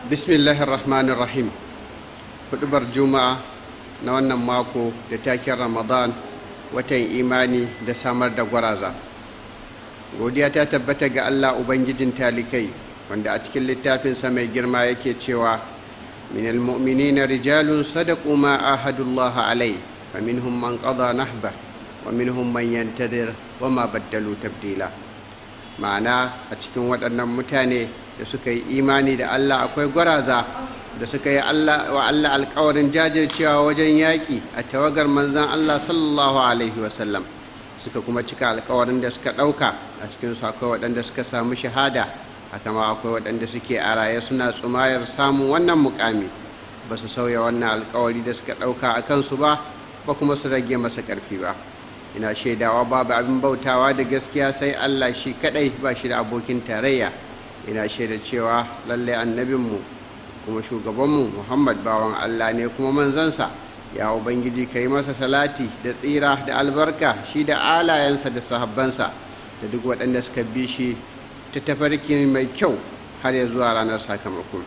bismillahir rahmanir rahim hudubar juma'a na wannan mako da taken ramadan watan imani da samar da gwaraza godiya ta tabbata ga allah ubangijin talikai wanda a cikin littafinsa mai girma yake cewa min almu'minina rijalun sadaqu ma ahadullaha alai fa minhum man qada nahba wa minhum man yantadir wa ma baddalu tabdila ma'ana a cikin waɗannan mutane da suka yi imani da Allah akwai gwaraza da suka yi wa Allah alkawarin jajircewa wajen yaƙi a tawagar manzan Allah sallallahu alaihi wasallam suka kuma cika alkawarin da suka ɗauka a cikinsu akwai waɗanda suka samu shahada haka ma akwai waɗanda suke a raye suna tsumayar samun wannan mukami ba su sauya wannan alkawari da suka ɗauka a kansu ba ba kuma su rage masa ƙarfi ba ina shaidawa babu abin bautawa da gaskiya sai Allah shi kaɗai ba shi da abokin tarayya ina shaida cewa lalle annabinmu kuma shugabanmu muhammad bawan allah ne kuma manzansa ya ubangiji ka yi masa salati da tsira da albarka shi da alayensa da sahabbansa da duk waɗanda suka bi shi ta tafarki mai kyau har ya zuwa ranar sakamakon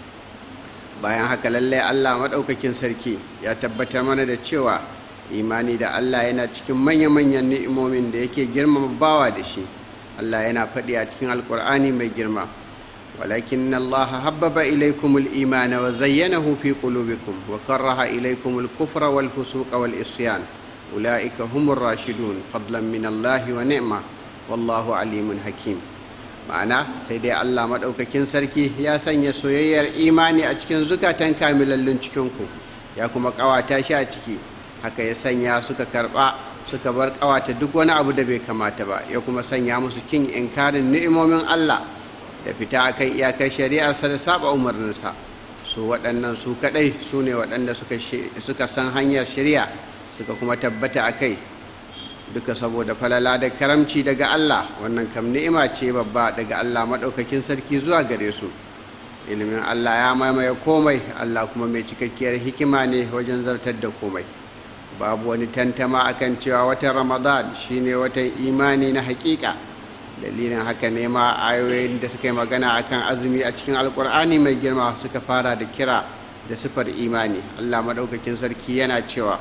bayan haka lalle allah maɗaukakin sarki ya tabbatar mana da cewa imani da allah yana cikin manya-manyan ni'imomin da yake girmama bawa da shi Allah yana faɗi a cikin alkur'ani mai girma walakin Allah habbaba ilaikum al-iman wa zayyanahu fi qulubikum wa karaha ilaikum al-kufra wal fusuqa wal isyan ulaika humur rashidun fadlan min Allah wa ni'ma wallahu alimun hakim ma'ana sai dai Allah madaukakin sarki ya sanya soyayyar imani a cikin zukatan kamilallun cikin ku ya kuma kawata shi a ciki haka ya sanya suka karba suka bar kawata duk wani abu da bai kamata ba ya kuma sanya musu kin inkarin ni'imomin Allah da fita akan iyakar shari'arsa da saba umarninsa su waɗannan su kaɗai su ne waɗanda suka san hanyar shari'a suka kuma tabbata a kai duka saboda falala da karamci daga Allah wannan kam ni'ima ce babba daga Allah maɗaukakin sarki zuwa gare su ilimin Allah ya maimaye komai Allah kuma mai cikakkiyar hikima ne wajen zartar da komai babu wani tantama akan cewa watan ramadan shine watan imani na hakika dalilin haka ne ma ayoyin da suka yi magana akan azumi a cikin alkur'ani mai girma suka fara da kira da sifar imani allah maɗaukakin sarki yana cewa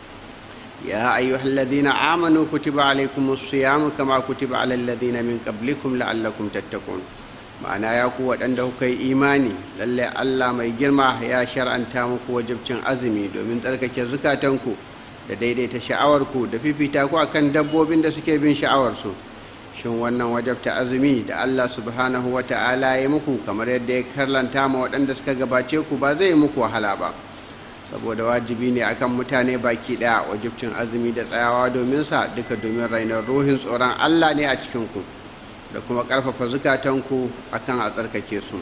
ya ayyuhal ladina amanu kutiba alaikumus siyam kama kutiba alal ladina min qablikum la'allakum tattaqun ma'ana ya ku waɗanda kuka yi imani lalle allah mai girma ya shar'anta muku wajibcin azumi domin tsarkake zukatanku da daidaita sha'awarku da fifita ku akan dabbobin da suke bin sha'awarsu shin wannan wajabta azumi da Allah subhanahu wa ta'ala ya muku kamar yadda ya karlanta ma waɗanda suka gabace ku ba zai muku wahala ba saboda wajibi ne akan mutane baki ɗaya wajibcin azumi da tsayawa domin sa duka domin rainar ruhin tsoron Allah ne a cikin ku da kuma ƙarfafa zukatanku akan a tsarkake su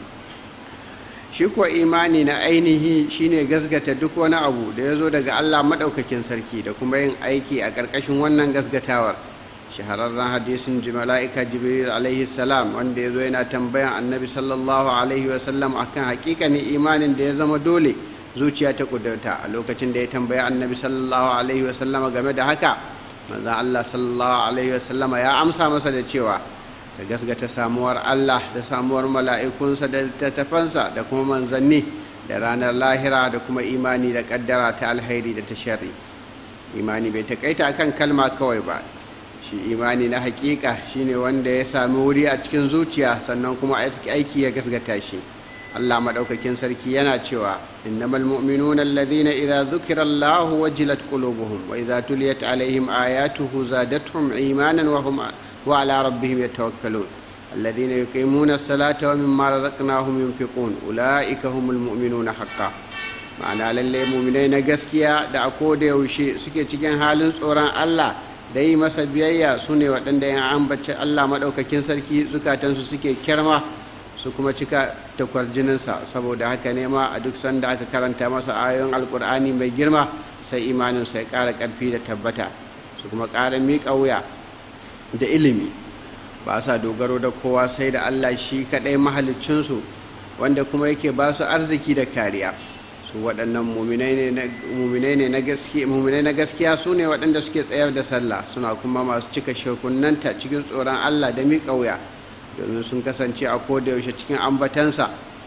shi kuwa imani na ainihi shine gasgata duk wani abu da ya zo daga allah maɗaukakin sarki da kuma yin aiki a ƙarƙashin wannan gasgatawar shahararren hadisin mala'ika jibril alaihi salam wanda ya zo yana tambayan annabi sallallahu alaihi wasallam akan hakikanin imanin da ya zama dole zuciya ta kudurta a lokacin da ya tambaya annabi sallallahu alaihi wasallam game da haka manzan allah sallallahu alaihi wasallam ya amsa masa da cewa da gasgata samuwar Allah da samuwar mala'ikunsa da littattafansa da kuma manzanni da ranar lahira da kuma imani da kaddara ta alhairi da ta shari imani bai takaita akan kalma kawai ba shi imani na hakika shine wanda ya sami wuri a cikin zuciya sannan kuma aiki ya gasgata shi Allah madaukakin sarki yana cewa innamal mu'minuna alladhina idza dhukira Allahu wajilat qulubuhum wa idza tuliyat alaihim ayatuhu zadatuhum imanan wa hum وعلى ربهم يتوكلون الذين يقيمون الصلاة ومما رزقناهم ينفقون أولئك هم المؤمنون حقا ma'ana lallai muminai na gaskiya da a koda yaushe suke cikin halin tsoron Allah da yi masa biyayya su ne waɗanda yan ambaci Allah maɗaukakin sarki zukatansu suke kyarma su kuma cika takwar jininsa saboda haka ne ma a duk sanda aka karanta masa ayoyin alkur'ani mai girma sai imaninsa ya ƙara ƙarfi da tabbata su kuma ƙara miƙa wuya da ilimi ba sa dogaro da kowa sai da allah shi kaɗai mahalicinsu wanda kuma yake ba su arziki da kariya su waɗannan muminai ne na gaskiya su ne waɗanda suke tsayar da sallah suna kuma masu cika shirkunanta cikin tsoron allah da miƙa wuya domin sun kasance a kodayaushe cikin ambatansa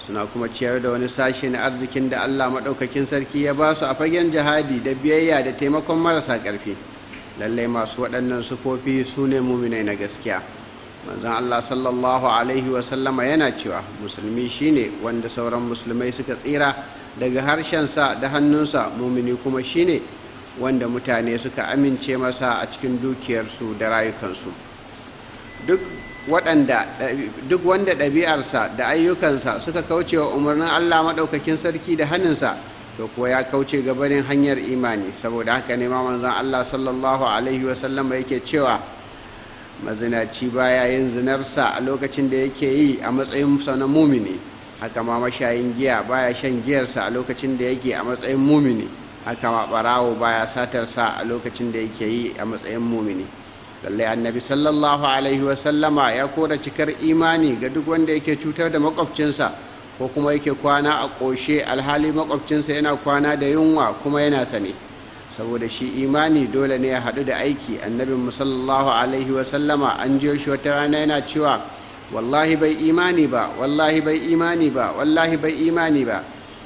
suna kuma ciyar da wani sashe na arzikin da allah maɗaukakin sarki ya ba su a fagen jihadi da biyayya da taimakon marasa ƙarfi lallai masu waɗannan sufofi su ne muminai na gaskiya manzon allah sallallahu alaihi wasallama yana cewa musulmi shine wanda sauran musulmai suka tsira daga harshensa da hannunsa mumini kuma shine wanda mutane suka amince masa a cikin dukiyarsu da rayukansu duk waɗanda duk wanda ɗabi'arsa da ayyukansa suka kauce wa umarnin allah maɗaukakin sarki da hannunsa to kuwa ya kauce gabanin hanyar imani saboda haka ne ma manzon allah sallallahu alaihi wasallama yake cewa mazinaci baya yin zinarsa a lokacin da yake yi a matsayin sa na mumini haka ma mashayin giya baya shan giyarsa a lokacin da yake a matsayin mumini haka ma barawo baya satarsa a lokacin da yake yi a matsayin mumini lallai annabi sallallahu alaihi wasallama ya kora cikar imani ga duk wanda yake cutar da makwabcinsa ko kuma yake kwana a ƙoshe alhali makwabcinsa yana kwana da yunwa kuma yana sane saboda shi imani dole ne ya haɗu da aiki annabin sallallahu alaihi wasallama an jiyo shi wata rana yana cewa wallahi bai imani ba wallahi bai imani ba wallahi bai imani ba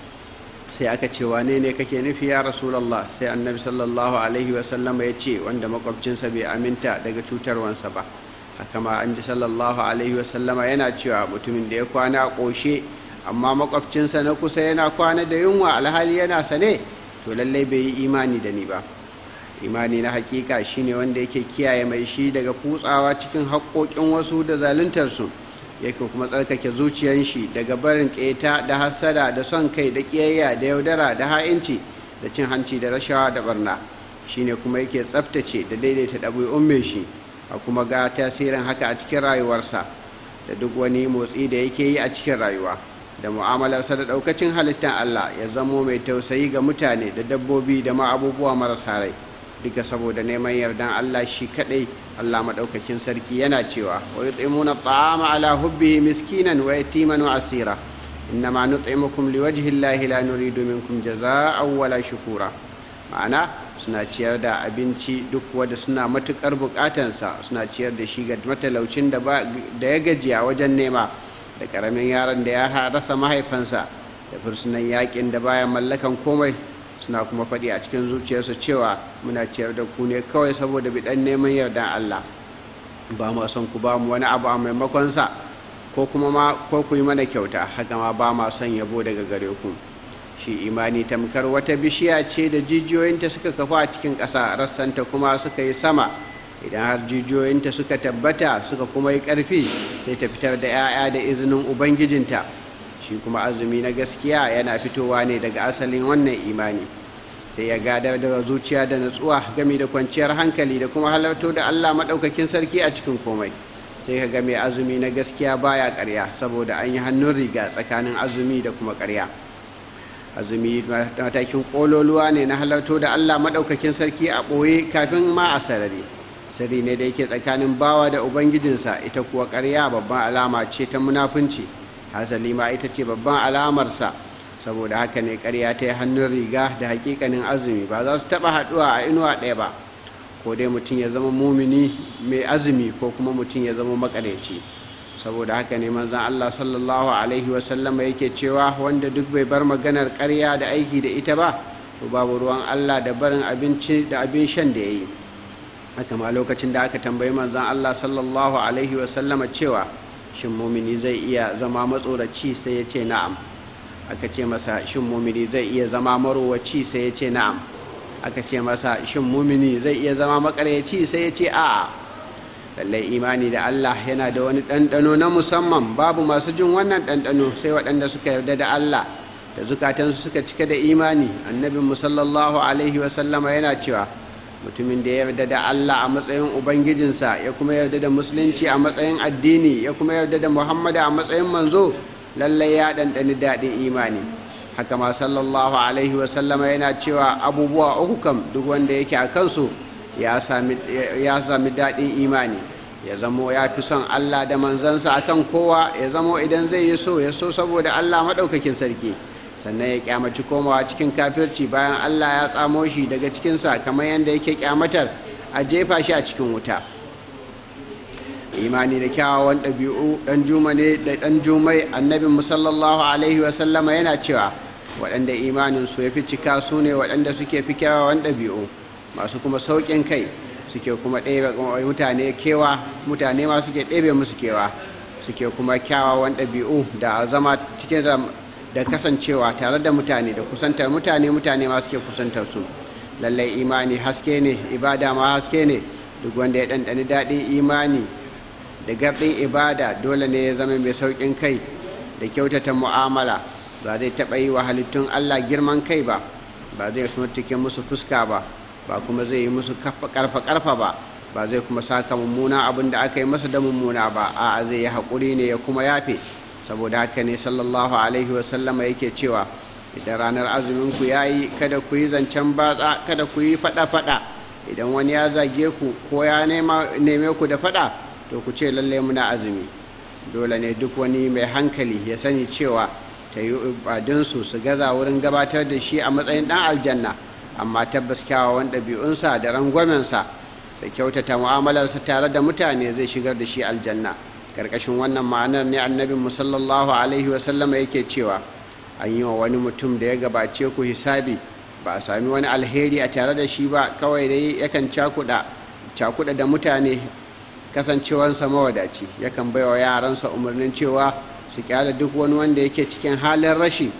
sai aka ce wane ne kake nufi ya rasulallah sai annabi sallallahu alaihi wasallama ya ce wanda makwabcinsa bai aminta daga cutarwansa ba haka ma an ji sallallahu alaihi wasallama yana cewa mutumin da ya kwana a ƙoshe amma makwabcinsa na kusa yana kwana da yunwa alhali yana sane to lallai bai yi imani da ni ba imani na hakika shine wanda yake kiyaye mai shi daga kutsawa cikin haƙoƙin wasu da zaluntarsu yake kuma tsarkake zuciyar shi daga barin ƙeta da hassada da son kai da ƙiyayya da yaudara da ha'inci da cin hanci da rashawa da barna shine kuma yake tsaftace da daidaita ɗabi'un mai shi a kuma ga tasirin haka a cikin rayuwarsa da duk wani motsi da yake yi a cikin rayuwa da mu'amalarsa da ɗaukacin halittar Allah ya zamo mai tausayi ga mutane da dabbobi da ma abubuwa marasa rai duka saboda neman yardan Allah shi kaɗai Allah maɗaukakin sarki yana cewa wa yut'imuna ta'ama ala hubbihi miskinan wa yatiman wa asira innama nut'imukum liwajhi Allahi la nuridu minkum jazaa'an wala shukura ma'ana suna ciyar da abinci duk wanda suna matukar bukatansa suna ciyar da shi ga matalaucin da ya gajiya wajen nema da karamin yaron da ya rasa mahaifansa da fursunan yakin da baya mallakan komai suna kuma faɗi a cikin zuciyarsu cewa muna ciyar da ku ne kawai saboda biɗan neman yardan Allah ba mu son ku ba mu wani abu a maimakon sa ko kuma ma ko ku yi mana kyauta haka ma ba ma son yabo daga gare ku shi imani tamkar wata bishiya ce da jijiyoyinta suka kafa a cikin ƙasa rassanta kuma suka yi sama idan har jijiyoyinta suka tabbata suka kuma yi ƙarfi sai ta fitar da 'ya'ya da izinin ubangijinta shi kuma azumi na gaskiya yana fitowa ne daga asalin wannan imani sai ya gadar da zuciya da natsuwa game da kwanciyar hankali da kuma halarto da allah maɗaukakin sarki a cikin komai sai ka ga mai azumi na gaskiya baya ƙarya saboda an yi hannun riga tsakanin azumi da kuma ƙarya azumi matakin ƙololuwa ne na halarto da allah maɗaukakin sarki a ɓoye kafin ma a sarari sirri ne da yake tsakanin bawa da ubangijinsa ita kuwa ƙarya babban alama ce ta munafunci hasali ma ita ce babban alamarsa saboda haka ne ƙarya ta yi hannun riga da hakikanin azumi ba za su taɓa haɗuwa a inuwa ɗaya ba ko dai mutum ya zama mumini mai azumi ko kuma mutum ya zama makareci saboda haka ne manzon Allah sallallahu alaihi wasallama yake cewa wanda duk bai bar maganar ƙarya da aiki da ita ba to babu ruwan Allah da barin abinci da abin shan da ya yi haka ma lokacin da aka tambayi manzon Allah sallallahu alaihi wasallama cewa shin mumini zai iya zama matsoraci sai ya ce na'am aka ce masa shin mumini zai iya zama marowaci sai ya ce na'am aka ce masa shin mumini zai iya zama makaryaci sai ya ce a'a lallai imani da Allah yana da wani ɗanɗano na musamman babu masu jin wannan ɗanɗano sai waɗanda suka yarda da Allah da zukatansu suka cika da imani annabin musallallahu alaihi wasallama yana cewa mutumin da ya yarda da Allah a matsayin ubangijinsa ya kuma yarda da musulunci a matsayin addini ya kuma yarda da muhammadu a matsayin manzo lallai ya ɗanɗani daɗin imani haka ma sallallahu alaihi wasallama yana cewa abubuwa uku kam duk wanda yake a kansu ya sami daɗin imani ya zamo ya fi son allah da manzansa akan kowa ya zamo idan zai yi so ya so saboda allah maɗaukakin sarki sannan ya kyamaci komawa cikin kafirci bayan allah ya tsamo shi daga cikinsa kamar yadda yake kyamatar a jefa shi a cikin wuta imani da kyawawan ɗabi'u ɗan juma ne da ɗan jumai annabin musallallahu alaihi wasallama yana cewa waɗanda imanin su ya fi cika su ne waɗanda suke fi kyawawan ɗabi'u masu kuma sauƙin kai suke kuma ɗebe mutane kewa mutane ma suke ɗebe musu kewa suke kuma kyawawan ɗabi'u da zama cikin da kasancewa tare da mutane da kusantar mutane mutane ma suke kusantar su lallai imani haske ne ibada ma haske ne duk wanda ya ɗanɗani daɗin imani da garɗin ibada dole ne ya zama mai sauƙin kai da kyautata mu'amala ba zai taɓa yi wa halittun allah girman kai ba ba zai mutuke musu fuska ba ba kuma zai yi musu karfa-karfa ba ba zai kuma saka mummuna abin da aka yi masa da mummuna ba a'a zai yi haƙuri ne ya kuma yafe saboda haka ne sallallahu alaihi wasallama yake cewa idan ranar azumin ku ya yi kada ku yi zancen batsa kada ku yi faɗa-faɗa idan wani ya zage ku ko ya neme ku da faɗa to ku ce lalle muna azumi dole ne duk wani mai hankali ya sani cewa ta yi ibadunsu su gaza wurin gabatar da shi a matsayin ɗan aljanna amma tabbas kyawawan ɗabi'unsa da rangwamensa da kyautata mu'amalarsa tare da mutane zai shigar da shi aljanna karkashin wannan ma'anar ne annabin musallallahu alaihi wasallama yake cewa an yi wa wani mutum da ya gabace ku hisabi ba a sami wani alheri a tare da shi ba kawai dai yakan cakuɗa da mutane kasancewansa mawadaci yakan baiwa yaransa umarnin cewa su kyale duk wani wanda yake cikin halin rashi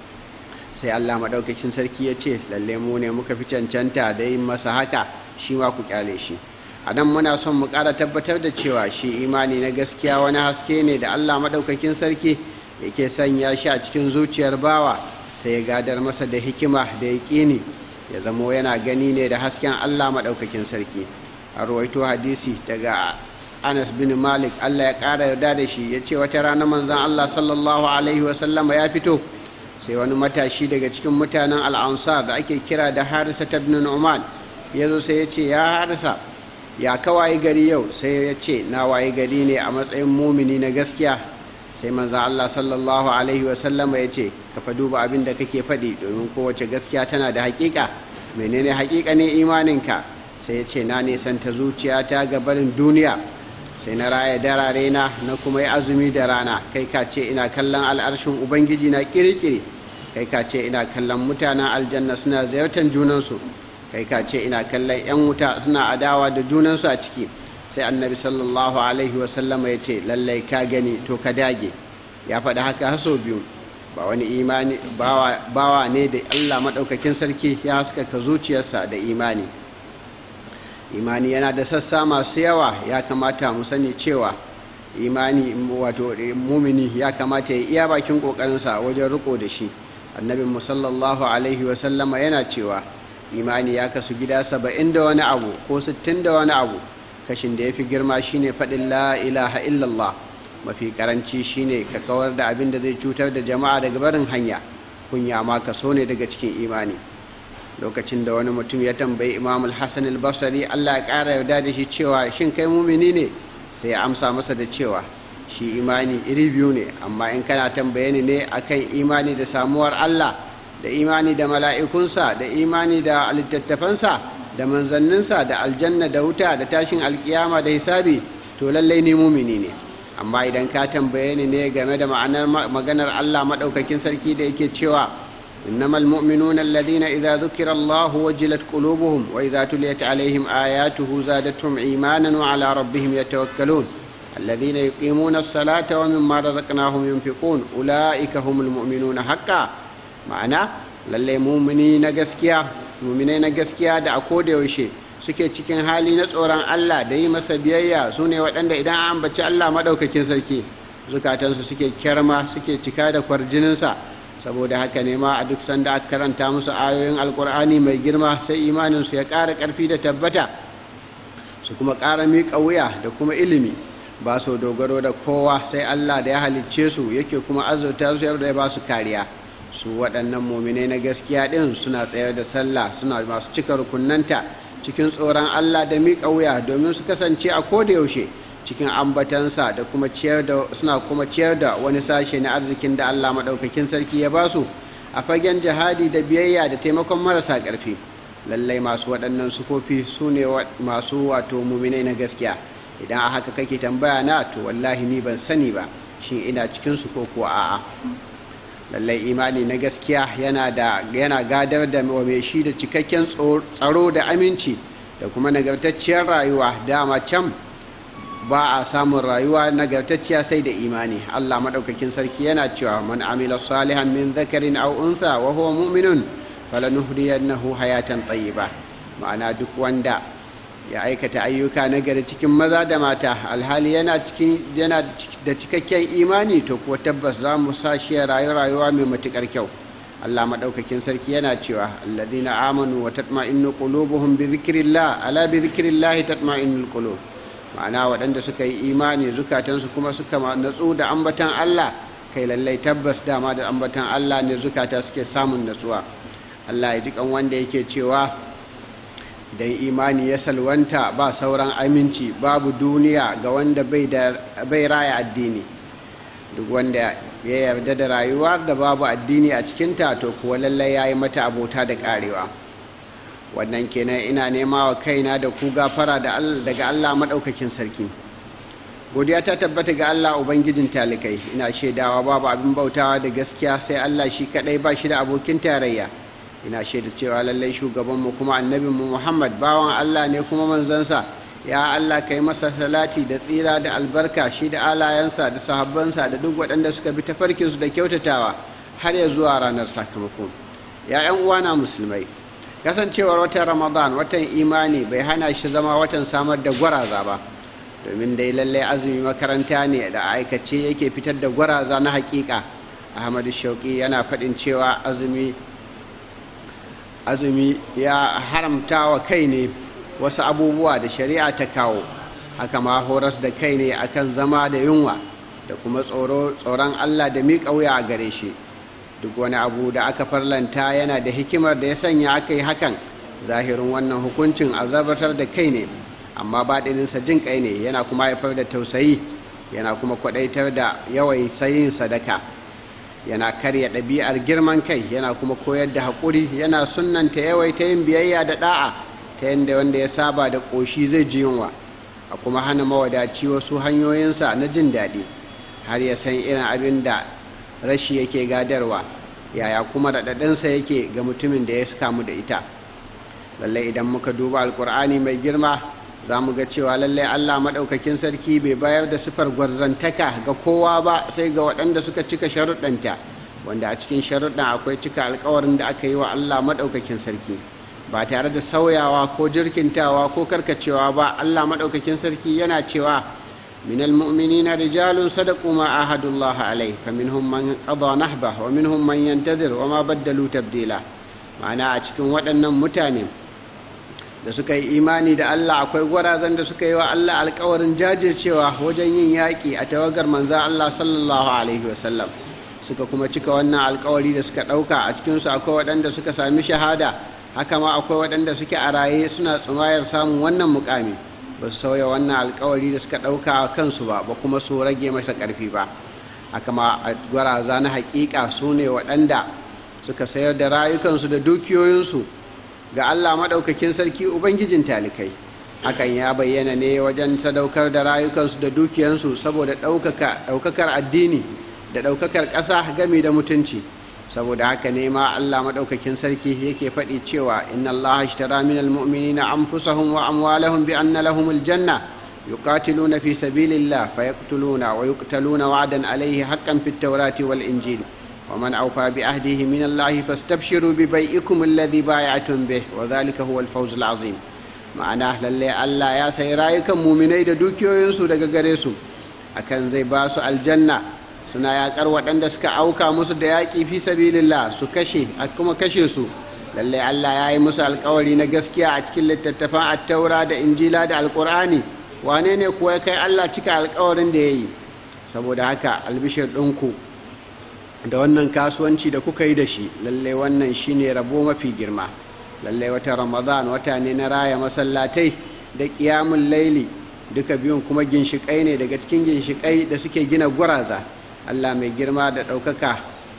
sai allah maɗaukakin sarki ya ce lalle mu ne muka fi cancanta da yin masa haka shi ma ku kyale shi a nan muna son mu ƙara tabbatar da cewa shi imani na gaskiya wani haske ne da allah maɗaukakin sarki yake sanya shi a cikin zuciyar bawa sai ya gadar masa da hikima da yaƙini ya zamo yana gani ne da hasken allah maɗaukakin sarki a ruwaito hadisi daga anas bin malik allah ya ƙara yarda da shi ya ce wata rana manzan allah sallallahu alaihi wasallama ya fito sai wani matashi daga cikin mutanen al'ansar da ake kira da harisa ta bin nu'man ya zo sai ya ce ya harisa ya kawaye gari yau sai ya ce na waye gari ne a matsayin mumini na gaskiya sai manzan allah sallallahu alaihi wasallama ya ce ka fa duba abin da kake faɗi domin kowace gaskiya tana da haƙiƙa menene haƙiƙa ne imaninka sai ya ce na nisanta zuciyata ga barin duniya sai na raya darare na na kuma yi azumi da rana kai ka ce ina kallon al'arshin ubangiji na kirikiri kai ka ce ina kallon mutanen aljanna suna ziyartar junansu kai ka ce ina kallon 'yan wuta suna adawa da junansu a ciki sai annabi sallallahu alaihi wasallama ya ce lallai ka gani to ka dage ya faɗi haka haso biyu ba wani imani bawa ne da allah maɗaukakin sarki ya haskaka zuciyarsa da imani imani yana da sassa masu yawa ya kamata mu sani cewa imani wato mumini ya kamata ya iya bakin kokarinsa wajen riko da shi annabin musallallahu alaihi wasallama yana cewa imani ya kasu gida saba'in da wani abu ko sittin da wani abu kashin da ya fi girma shine faɗin la ilaha illallah mafi karanci shine ka kawar da abin da zai cutar da jama'a daga barin hanya kunya ma kaso ne daga cikin imani lokacin da wani mutum ya tambayi imam al-hassan al-basri allah ya ƙara yarda da shi cewa shin kai mumini ne sai ya amsa masa da cewa shi imani iri biyu ne amma in kana tambaye ni ne akan imani da samuwar allah da imani da mala'ikunsa da imani da littattafansa da manzanninsa da aljanna da wuta da tashin alkiyama da hisabi to lallai ni mumini ne amma idan ka tambaye ni ne game da ma'anar maganar allah maɗaukakin sarki da yake cewa إنما المؤمنون الذين إذا ذكر الله وجلت قلوبهم وإذا تليت عليهم آياته زادتهم إيمانا وعلى ربهم يتوكلون الذين يقيمون الصلاة ومما رزقناهم ينفقون أولئك هم المؤمنون حقا معنى للي مؤمنين gaskiya muminai na gaskiya da a koda yaushe suke cikin hali na tsoron Allah da yi masa biyayya su ne waɗanda idan an ambaci Allah maɗaukakin sarki zukatansu suke kyarma suke cika da kwarjininsa saboda haka ne ma a duk sanda aka karanta musu ayoyin alkur'ani mai girma sai imaninsu ya ƙara ƙarfi da tabbata su kuma ƙara miƙa wuya da kuma ilimi ba su dogaro da kowa sai allah da ya halicce su yake kuma azurta su da ya ba su kariya su waɗannan muminai na gaskiya ɗin suna tsayar da sallah suna masu cika rukunanta cikin tsoron allah da miƙa wuya domin su kasance a koda yaushe cikin ambatansa da kuma ciyar da suna kuma ciyar da wani sashe na arzikin da Allah maɗaukakin sarki ya ba su a fagen jihadi da biyayya da taimakon marasa ƙarfi lallai masu waɗannan sufofi su ne masu wato muminai na gaskiya idan a haka kake tambaya na to wallahi ni ban sani ba shi ina cikinsu ko kuwa a'a lallai imani na gaskiya yana da yana gadar da wa mai shi da cikakken tsaro da aminci da kuma nagartacciyar rayuwa dama can ba a samun rayuwa nagartacciya sai da imani Allah maɗaukakin sarki yana cewa man amila salihan min zakarin aw untha wa huwa mu'minun falanuhriyannahu hayatan tayyiba ma'ana duk wanda ya aikata ayyuka na gari cikin maza da mata alhali yana cikin yana da cikakken imani to kuwa tabbas za mu sa shi rayu rayuwa mai matukar kyau Allah maɗaukakin sarki yana cewa alladhina amanu wa tatma'innu qulubuhum bi dhikrillah ala bi dhikrillah tatma'innul qulub ma'ana waɗanda suka yi imani zukatansu kuma suka natsu da ambatan Allah kai lallai tabbas dama da ambatan Allah ne zukata suke samun natsuwa Allah ya ji kan wanda yake cewa dan imani ya salwanta ba sauran aminci babu duniya ga wanda bai raya addini duk wanda ya yarda da rayuwa da babu addini a cikinta to kuwa lallai ya yi mata abota da karewa wannan kenan ina nema wa kaina da ku gafara daga allah maɗaukakin sarki godiya ta tabbata ga allah ubangijin talikai ina shaidawa babu abin bautawa da gaskiya sai allah shi kaɗai ba shi da abokin tarayya ina shaida cewa lallai shugabanmu kuma annabinmu muhammad bawan allah ne kuma manzansa ya allah kai masa salati da tsira da albarka shi da alayensa da sahabbansa da duk waɗanda suka bi tafarkinsu da kyautatawa har ya zuwa ranar sakamako ya 'yan uwana musulmai kasancewar watan ramadan watan imani bai hana shi zama watan samar da gwaraza ba domin dai lallai azumi makaranta ne da aikace yake fitar da gwaraza na hakika ahmadu shauki yana faɗin cewa azumi azumi ya haramta wa kai ne wasu abubuwa da shari'a ta kawo haka ma horas da kai ne akan zama da yunwa da kuma tsoron allah da miƙa wuya a gare shi duk wani abu da aka farlanta yana da hikimar da ya sanya aka yi hakan zahirin wannan hukuncin azabatar da kai ne amma baɗininsa jin kai ne yana kuma haifar da tausayi yana kuma kwaɗaitar da yawai sayin sadaka yana karya ɗabi'ar girman kai yana kuma koyar da haƙuri yana sunanta yawaita yin biyayya da ɗa'a ta yadda wanda ya saba da ƙoshi zai ji yunwa a kuma hana mawadaci wasu hanyoyinsa na jin daɗi har ya san irin abin da rashi yake gadarwa yaya kuma raɗaɗinsa yake ga mutumin da ya kamu da ita lallai idan muka duba alkur'ani mai girma za mu ga cewa lallai allah maɗaukakin sarki bai bayar da sifar gwarzantaka ga kowa ba sai ga waɗanda suka cika sharuɗanta wanda a cikin sharuɗan akwai cika alkawarin da aka yi wa allah maɗaukakin sarki ba tare da sauyawa ko jirkintawa ko karkacewa ba allah maɗaukakin sarki yana cewa من المؤمنين رجال صدقوا ما عاهدوا الله عليه فمنهم من قضى نحبه ومنهم من ينتظر وما بدلوا تبديلا ma'ana a cikin waɗannan mutane da suka yi imani da Allah akwai gwarazan da suka yi wa Allah alkawarin jajircewa wajen yin yaƙi a tawagar manza Allah sallallahu alaihi wasallam suka kuma cika wannan alkawari da suka ɗauka a cikinsu akwai waɗanda suka sami shahada haka ma akwai waɗanda suke a raye suna tsumayar samun wannan mukami ba su sauya wannan alkawari da suka ɗauka a kansu ba ba kuma su rage masa ƙarfi ba haka ma a gwaraza na haƙiƙa su ne waɗanda suka sayar da rayukansu da dukiyoyinsu ga allah maɗaukakin sarki ubangijin talikai hakan ya bayyana ne wajen sadaukar da rayukansu da dukiyansu saboda ɗaukakar addini da ɗaukakar ƙasa gami da mutunci saboda haka ne ma Allah madaukakin sarki yake faɗi cewa inna Allah ishtara min almu'minina anfusahum wa amwalahum bi anna lahum aljanna yuqatiluna fi sabilillah fayaqtuluna wa yuqtaluna wa'dan alayhi haqqan fit tawrati wal injil ومن أوفى بعهده من الله فاستبشروا ببيئكم الذي بايعتم به وذلك هو الفوز العظيم ma'ana lalle Allah ya sai rayukan muminai da dukiyoyinsu daga gare su akan zai ba su aljanna suna yakar waɗanda suka auka musu da yaƙi fi sabilillah su kashe a kuma kashe su lallai Allah ya yi musu alkawari na gaskiya a cikin littattafan attaura da injila da alkur'ani wane ne kuwa kai Allah cika alkawarin da ya yi saboda haka albishir ɗinku da wannan kasuwanci da kuka yi da shi lallai wannan shine rabo mafi girma lallai wata ramadan wata ne na raya masallatai da ƙiyamun laili duka biyun kuma ginshiƙai ne daga cikin ginshiƙai da suke gina guraza allah mai girma da ɗaukaka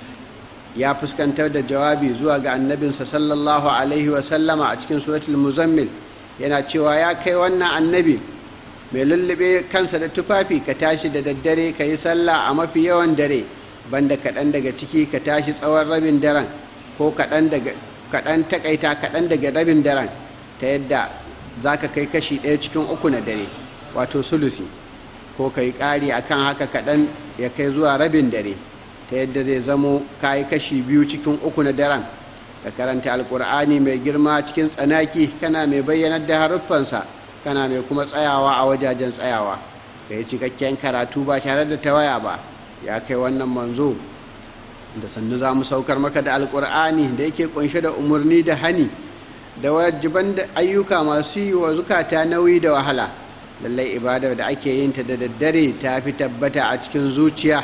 ya fuskantar da jawabi zuwa ga annabinsa sallallahu alaihi wasallama a cikin suratul muzammil yana cewa ya kai wannan annabi mai lullube kansa da tufafi ka tashi da daddare ka yi sallah a mafi yawan dare banda kaɗan daga ciki ka tashi tsawon rabin daren ko kaɗan takaita kaɗan daga rabin daren ta yadda za ka kai kashi ɗaya cikin uku na dare wato sulusi ko ka yi ƙari a kan haka kaɗan ya kai zuwa rabin dare ta yadda zai zamo ka yi kashi biyu cikin uku na daren ka karanta alkur'ani mai girma cikin tsanaki kana mai bayyanar da haruffansa kana mai kuma tsayawa a wajajen tsayawa ka yi cikakken karatu ba tare da tawaya ba ya kai wannan manzo da sannu za mu saukar maka da alkur'ani da yake kunshe da umarni da hani da wajiban da ayyuka masu yi wa zukata nauyi da wahala lallai ibadar da ake yin ta da daddare ta fi tabbata a cikin zuciya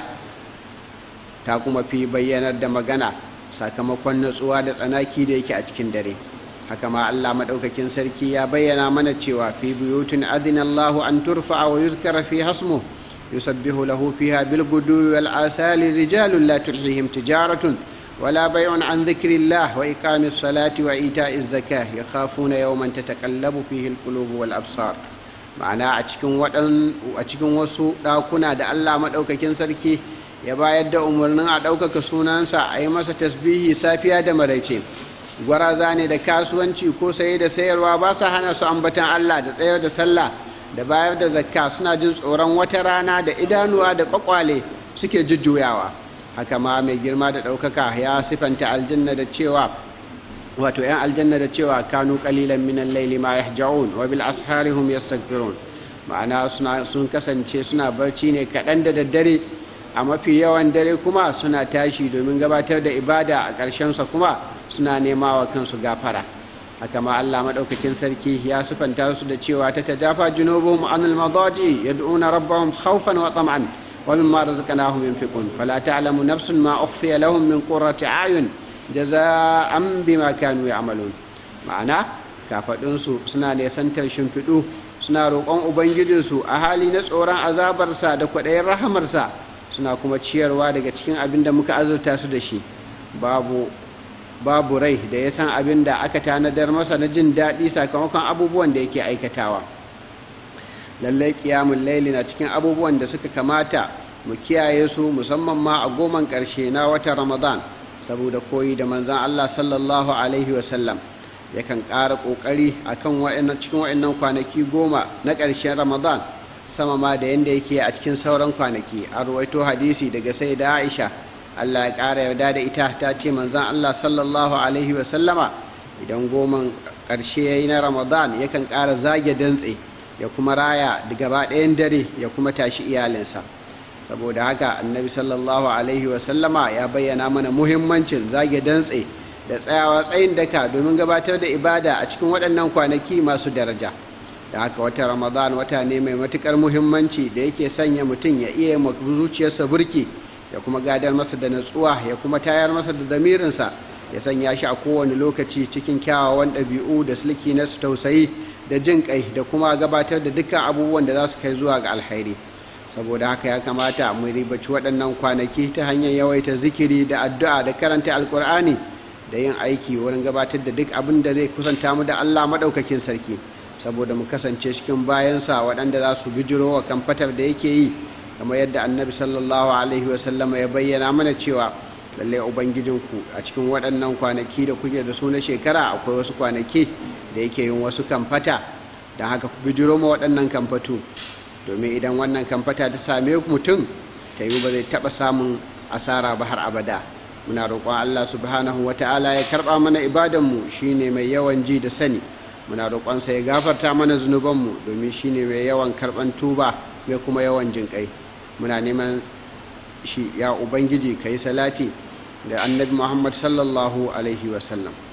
ta kuma fi bayyanar da magana sakamakon natsuwa da tsanaki da yake a cikin dare haka ma Allah maɗaukakin sarki ya bayyana mana cewa fi buyutun adina Allahu an turfa wa yuzkara fi hasmu yusabbihu lahu fiha bil gudu wal asali rijalun la tulhihim tijaratun ولا بيع عن ذكر الله وإقام الصلاة وإيتاء الزكاة يخافون يوما تتقلب فيه القلوب والأبصار ma'ana a cikin a cikin wasu ɗakuna da Allah maɗaukakin sarki ya bayar da umarnin a ɗaukaka sunansa a yi masa tasbihi safiya da maraice gwaraza ne da kasuwanci ko saye da sayarwa ba sa hana su ambatan Allah da tsayar da sallah da bayar da zakka suna jin tsoron wata rana da idanuwa da kwakwale suke jujjuyawa haka ma mai girma da ɗaukaka ya sifanta aljanna da cewa wato 'yan aljanna da cewa kanu kalilan minan laili ma yahja'un wa bil ashari hum yastaghfirun ma'ana sun kasance suna barci ne kaɗan da daddare a mafi yawan dare kuma suna tashi domin gabatar da ibada a ƙarshensa kuma suna nema wa kansu gafara haka ma Allah maɗaukakin sarki ya sifanta su da cewa ta tajafa junubuhum anil madaji yad'una rabbahum khawfan wa tam'an wa mimma razaqnahum yunfiqun fala ta'lamu nafsun ma ukhfiya lahum min qurrati a'yun jaza'an bima kanu ya'malun ma'ana kafadunsu suna nesantar shimfiɗu suna roƙon ubangijinsu a hali na tsoron azabarsa da kwaɗayin rahamarsa suna kuma ciyarwa daga cikin abin da muka azurta su da shi babu babu rai da ya san abin da aka tanadar masa na jin daɗi sakamakon abubuwan da yake aikatawa lallai kiyamun laili na cikin abubuwan da suka kamata mu kiyaye su musamman ma a goman ƙarshe na watan ramadan saboda koyi da manzan allah sallallahu alaihi wasallam yakan ƙara ƙoƙari a kan cikin wa'annan kwanaki goma na ƙarshen ramadan sama ma da yadda yake a cikin sauran kwanaki a ruwaito hadisi daga sai da aisha allah ya ƙara yarda da ita ta ce manzan allah sallallahu alaihi wasallama idan goman ƙarshe ya yi na ramadan yakan ƙara zage dantse ya kuma raya da gaba ɗayan dare ya kuma tashi iyalinsa saboda haka annabi sallallahu alaihi wasallama ya bayyana mana muhimmancin zage dantse da tsayawa tsayin daka domin gabatar da ibada a cikin waɗannan kwanaki masu daraja da haka wata ramadan wata ne mai matuƙar muhimmanci da yake sanya mutum ya iya zuciyarsa burki ya kuma gadar masa da natsuwa ya kuma tayar masa da damirinsa ya sanya shi a kowane lokaci cikin kyawawan ɗabi'u da sulki na tausayi da jin kai da kuma gabatar da dukkan abubuwan da za su kai zuwa ga alkhairi saboda haka ya kamata mu ribaci waɗannan kwanaki ta hanyar yawaita zikiri da addu'a da karanta alkur'ani da yin aiki wurin gabatar da duk abin da zai kusanta mu da allah maɗaukakin sarki saboda mu kasance cikin bayansa waɗanda za su bijiro wa kamfatar da yake yi kamar yadda annabi sallallahu alaihi wasallama ya bayyana mana cewa lallai ubangijinku a cikin waɗannan kwanaki da kuke da su na shekara akwai wasu kwanaki da yake yin wasu kamfata don haka ku bijiro ma waɗannan kamfatu domin idan wannan kamfata ta same mutum ta yi ba zai taɓa samun asara ba har abada muna roƙon allah subhanahu wa ta'ala ya karɓa mana ibadanmu shine mai yawan ji da sani muna roƙonsa ya gafarta mana zunubanmu domin shine mai yawan karɓan tuba mai kuma yawan jinƙai muna neman shi ya ubangiji ka yi salati da annabi muhammad sallallahu alaihi wasallam